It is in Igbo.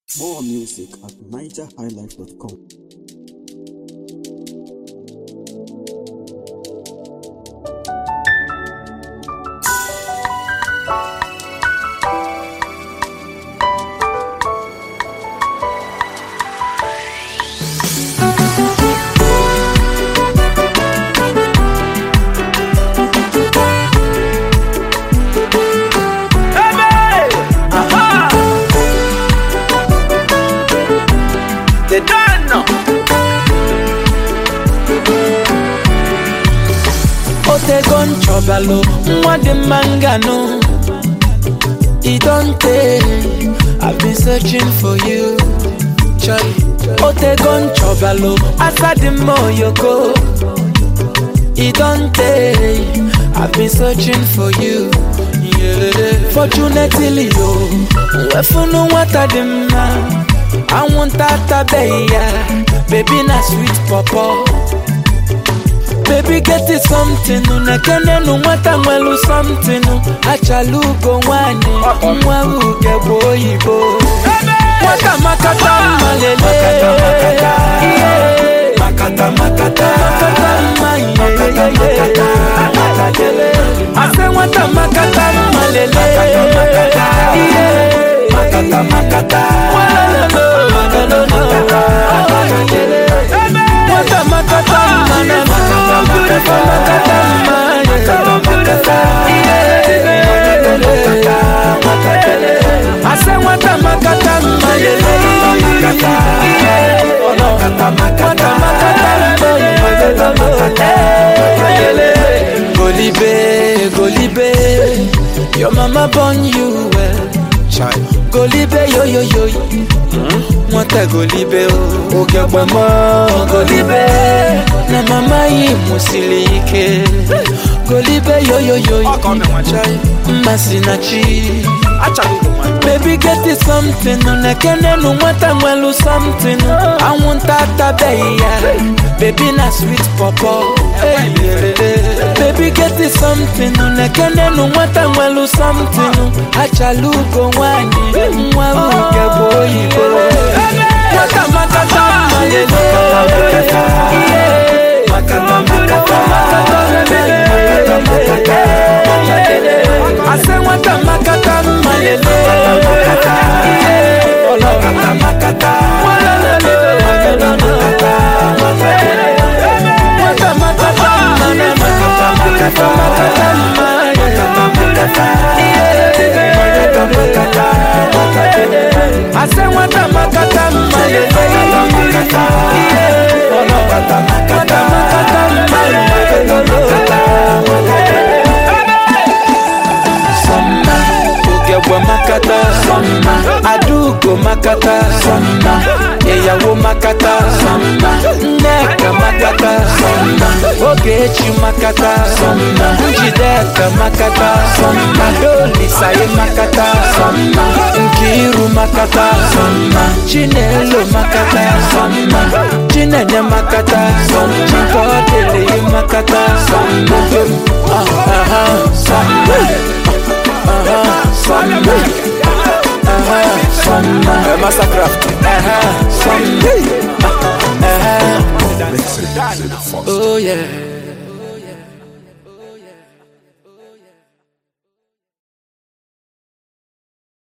More music at nigerhighlife.com. They don't know. otego nchọbalụ nwa dị mma nganụ e don tey i've been searching for you Chai. otego nchọbalụ asa dị mma oyoko e don tey i've been searching for you Yeah. fortunately o wefunu nwata dị mma anwụnta atabeghị ya bebi na sweet pọpọ Baby get it something nekene nu nwata nwelu something achala ugo nwanyị nwa uge bụ oyibo nwata makata mma lele Ihe. Makata, makata. makata mma yeyeyeye ase nwata makata mma lele Ihe. Makata, makata. Walolo, walolo. Nwata makata mma na beautiful makata mma yeah. Ase nwata makata mma yeah. Nwata makata mma yeah. Golibe, Golibe, your mama born you well. Golibe yo yo yo Nwata golibe o Oge gbamo golibe Na mama yi musili ike Golibe yo yo yo Mmasi na chi Baby get it something Nekene nu nwata nwelu something Anwụnta atabeghị ya Baby na sweet pọpọ Baby get it something Nekene nu nwata nwelu something Achala ugo nwanyị Nwa uge bụ oyibo Nwata makata mma lele Yeah. Makata Ase nwata makata mma lele Yeah. Nwata makata mma na makata makata mma Yeah. Ase nwata makata mma lele Yeah. Nwata makata mma Sọmma Ogegbe makata Sọmma Adaugo makata Sọmma Ìyàwó makata Sọmma Nneka makata Sọmma Ogechi makata Sọmma Njideka makata Sọmma Dolisaye makata Sọmma Nkiru makata Sọmma Chinelo makata Sọmma Chinenye makata Sọmma Chikodele makata Sọmma Ah, ah, ah, Sọmma Massacraft. Oh yeah.